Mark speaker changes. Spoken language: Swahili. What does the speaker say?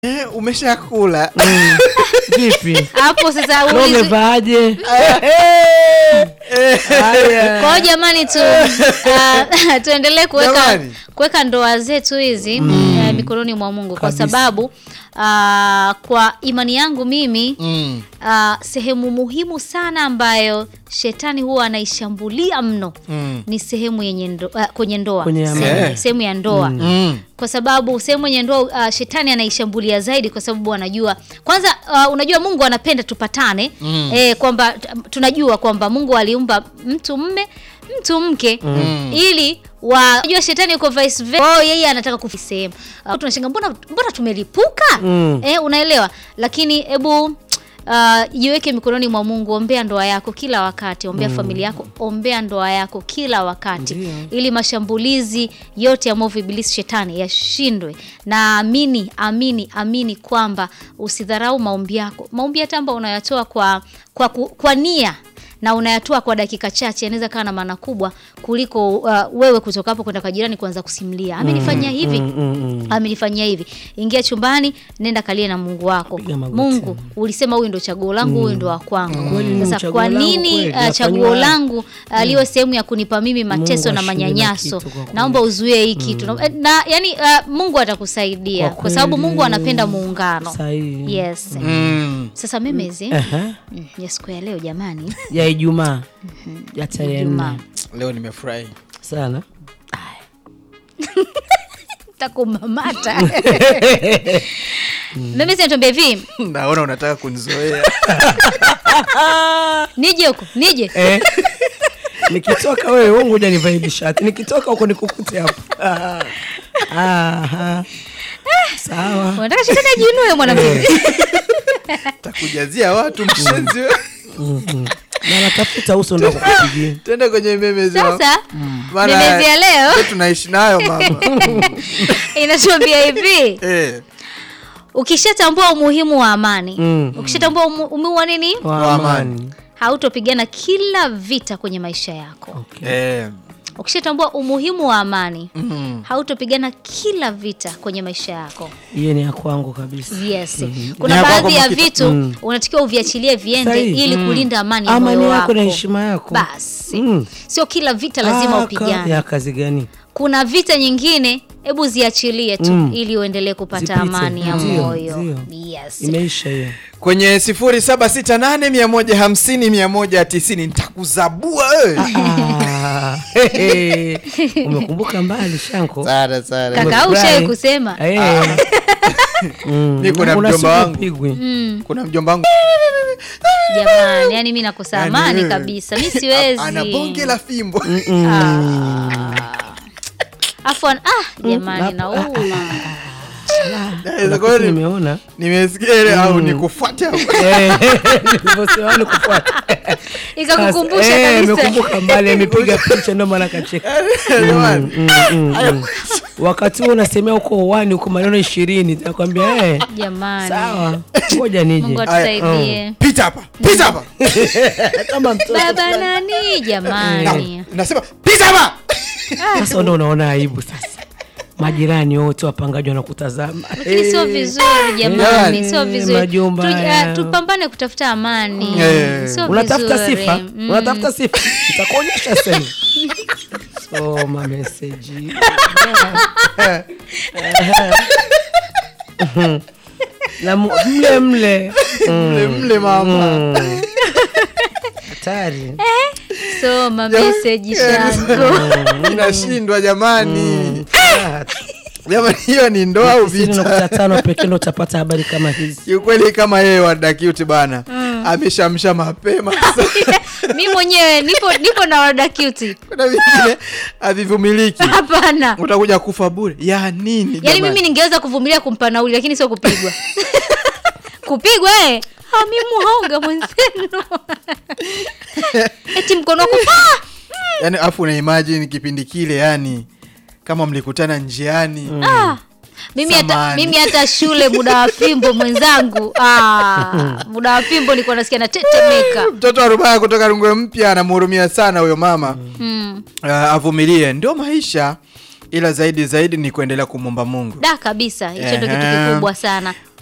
Speaker 1: Eh, umeshakula
Speaker 2: Vipi?
Speaker 3: hapo sasa
Speaker 2: Leo
Speaker 3: ulizu-
Speaker 2: umevaaje? Haya.
Speaker 3: kwa hiyo jamani tu uh, tuendelee kuweka
Speaker 1: Jamani.
Speaker 3: kuweka ndoa zetu hizi eh, mikononi mwa Mungu kwa
Speaker 2: Kabisa.
Speaker 3: sababu uh, kwa imani yangu mimi
Speaker 1: Mm.
Speaker 3: uh, sehemu muhimu sana ambayo shetani huwa anaishambulia mno
Speaker 1: Mm.
Speaker 3: ni sehemu yenye ndo, uh, kwenye ndoa
Speaker 2: Kwenye
Speaker 3: sehemu,
Speaker 1: amani.
Speaker 3: sehemu ya ndoa
Speaker 1: Mm.
Speaker 3: kwa sababu sehemu yenye ndoa uh, shetani anaishambulia zaidi kwa sababu anajua kwanza uh, unajua Mungu anapenda tupatane
Speaker 1: Mm.
Speaker 3: eh, kwamba t- tunajua kwamba Mungu aliumba mtu mme mtu mke
Speaker 1: Mm.
Speaker 3: ili wa unajua shetani yuko vice versa oh, yeye anataka kufika sehemu uh, tunashangaa mbona mbona tumelipuka
Speaker 2: Mm.
Speaker 3: eh, unaelewa lakini hebu Uh, jiweke mikononi mwa Mungu, ombea ndoa yako kila wakati, ombea familia yako, ombea ndoa yako kila wakati
Speaker 2: Ndiyo.
Speaker 3: ili mashambulizi yote ya mwovu ibilisi shetani yashindwe. Na amini amini amini kwamba usidharau maombi yako. Maombi hata ambayo unayatoa kwa, kwa, ku- kwa nia na unayatoa kwa dakika chache yanaweza kawa na maana kubwa kuliko uh, wewe kutoka hapo kwenda kwa jirani kuanza kusimulia amenifanyia hivi
Speaker 2: Mm, mm, mm.
Speaker 3: amenifanyia hivi. Ingia chumbani, nenda kalie na Mungu wako.
Speaker 2: Piga magoti.
Speaker 3: Mungu, ulisema huyu ndo chaguo langu, huyu ndo wa kwangu.
Speaker 2: Kweli ni
Speaker 3: Sasa
Speaker 2: chaguo
Speaker 3: kwa
Speaker 2: langu
Speaker 3: nini
Speaker 2: kweli,
Speaker 3: uh,
Speaker 2: nafanywa
Speaker 3: chaguo
Speaker 2: haya.
Speaker 3: langu uh, liwe sehemu ya kunipa mimi mateso
Speaker 2: Mungu
Speaker 3: na
Speaker 2: ashinde na
Speaker 3: manyanyaso?
Speaker 2: kitu kwa kweli.
Speaker 3: Naomba uzuie hii kitu na, na yani uh, Mungu atakusaidia
Speaker 2: Kwa
Speaker 3: kwa, sababu
Speaker 2: kweli.
Speaker 3: Mungu anapenda muungano.
Speaker 2: Sahihi.
Speaker 3: Yes.
Speaker 1: Mm.
Speaker 3: Sasa memezi
Speaker 2: Aha.
Speaker 3: mm, ya siku ya leo jamani,
Speaker 2: Ya Ijumaa. Ya tarehe
Speaker 3: Ijumaa.
Speaker 2: nne.
Speaker 1: Leo nimefurahi
Speaker 2: Sana.
Speaker 3: takumamata memezi natuambia hivi,
Speaker 1: naona unataka kunizoea
Speaker 3: nije huko nije
Speaker 2: Eh. Nikitoka wewe wewe ngoja nivae hili shati. Nikitoka huko nikukute hapo. Ah. Aha. Sawa.
Speaker 3: unataka shetani ajiinue mwanamke
Speaker 1: takujazia watu mshenzi wewe.
Speaker 2: Na natafuta uso ndo kukupigia.
Speaker 1: twende kwenye memezi wa-
Speaker 3: Sasa
Speaker 1: Maana
Speaker 3: memezi ya leo
Speaker 1: ndio tunaishi nayo mama
Speaker 3: inatuambia hivi
Speaker 1: eh.
Speaker 3: ukishatambua umuhimu wa amani
Speaker 2: Mm.
Speaker 3: ukishatambua umu- umuhimu wa nini
Speaker 2: Wa amani.
Speaker 3: hautopigana kila vita kwenye maisha yako
Speaker 1: Eh.
Speaker 3: ukishatambua umuhimu wa amani
Speaker 1: Mm.
Speaker 3: hautopigana kila vita kwenye maisha yako
Speaker 2: Hiyo ni ya kwangu kabisa.
Speaker 3: yes
Speaker 1: Ni
Speaker 3: kuna
Speaker 1: ya kwako
Speaker 3: baadhi ya
Speaker 1: Makita.
Speaker 3: vitu
Speaker 2: Mm.
Speaker 3: unatakiwa uviachilie viende
Speaker 2: Sahihi.
Speaker 3: ili kulinda amani ya
Speaker 2: Amani
Speaker 3: moyo
Speaker 2: yako
Speaker 3: wako
Speaker 2: na heshima yako.
Speaker 3: basi
Speaker 2: Mm.
Speaker 3: sio kila vita lazima
Speaker 2: Ah,
Speaker 3: upigane
Speaker 2: ka- Ya kazi gani?
Speaker 3: kuna vita nyingine hebu ziachilie tu
Speaker 2: Mm.
Speaker 3: ili uendelee kupata
Speaker 2: Zipite.
Speaker 3: amani ya
Speaker 2: Ndio,
Speaker 3: moyo
Speaker 2: ndio.
Speaker 3: yes
Speaker 2: Imeisha hiyo.
Speaker 1: kwenye 0768150190 nitakuzabua wewe
Speaker 2: Ah, hehe. Umekumbuka mbali Shanko.
Speaker 1: Sana, sana.
Speaker 3: Kaka, au
Speaker 2: Umefurahi?
Speaker 3: ushawahi kusema
Speaker 2: Eh. Mm.
Speaker 1: Niko na
Speaker 2: Una
Speaker 1: mjomba
Speaker 2: siku
Speaker 1: wangu.
Speaker 2: upigwi.
Speaker 1: kuna mjomba wangu
Speaker 3: jamani yani mi nakosa
Speaker 1: Yani
Speaker 3: amani
Speaker 1: wewe.
Speaker 3: kabisa mi siwezi
Speaker 1: ana bonge la fimbo
Speaker 3: afu an- ah, jamani
Speaker 2: Hapo-
Speaker 3: nauma
Speaker 1: Naweza
Speaker 2: Kuna
Speaker 1: kuwa
Speaker 2: kitu
Speaker 1: ni-
Speaker 2: nimeona
Speaker 1: nimesikia ile au nikufuate hapo.
Speaker 2: Eh, nilivyosema ni kufuata.
Speaker 3: ikakukumbusha
Speaker 2: Sasa, eh,
Speaker 3: kabisa
Speaker 2: imekumbuka mbali amepiga picha ndio maana kacheka
Speaker 1: Jamani.
Speaker 2: Mm, mm, mm. wakati huo unasemea huko uwani huko maneno ishirini nakwambia eh,
Speaker 3: jamani
Speaker 2: sawa ngoja nije
Speaker 3: mungu atusaidie
Speaker 1: pita hapa pita hapa
Speaker 2: kama mtoto
Speaker 3: baba nani
Speaker 1: Na-
Speaker 3: jamani
Speaker 1: nasema pita hapa
Speaker 2: sasa ndo unaona aibu sasa majirani wote wapangaji wanakutazama
Speaker 3: lakini sio vizuri jamani
Speaker 2: Eh,
Speaker 3: sio vizuri
Speaker 2: majumba
Speaker 3: Tuj-
Speaker 2: haya.
Speaker 3: ah, tupambane kutafuta amani
Speaker 1: Eh.
Speaker 3: sio
Speaker 2: unatafuta
Speaker 3: vizuri.
Speaker 2: sifa
Speaker 3: Mm.
Speaker 2: unatafuta sifa itakuonyesha sehemu soma meseji na mu- mle mle
Speaker 1: mle mle mama
Speaker 2: hatari
Speaker 3: soma meseji shango
Speaker 1: inashindwa jamani
Speaker 2: Ah,
Speaker 1: jamani hiyo ni ndoa au
Speaker 2: tisini
Speaker 1: vita
Speaker 2: nukta tano pekee ndo utapata habari kama hizi
Speaker 1: kiukweli kama yeye wadakiuti bana ameshamsha mapema
Speaker 3: mi mwenyewe nipo nipo na wada cute
Speaker 1: kuna vingine havivumiliki
Speaker 3: hapana
Speaker 1: utakuja kufa bure ya nini
Speaker 3: yaani
Speaker 1: jamani?
Speaker 3: mimi ningeweza kuvumilia kumpa nauli lakini sio kupigwa kupigwa eh Ah, mi muhonga mwenzenu eti mkono wako ah!
Speaker 1: yani afu una imagine kipindi kile yani kama mlikutana njiani
Speaker 3: Ah! mimi hata,
Speaker 1: Samahani.
Speaker 3: mimi hata shule muda wa fimbo mwenzangu ah, muda wa fimbo nilikuwa nasikia natetemeka
Speaker 1: mtoto wa rubaya kutoka rungwe mpya anamhurumia sana huyo mama
Speaker 3: mm.
Speaker 1: uh, avumilie ndio maisha ila zaidi zaidi ni kuendelea kumwomba Mungu.
Speaker 3: da kabisa hicho ndo kitu
Speaker 1: Ehe.
Speaker 3: kikubwa sana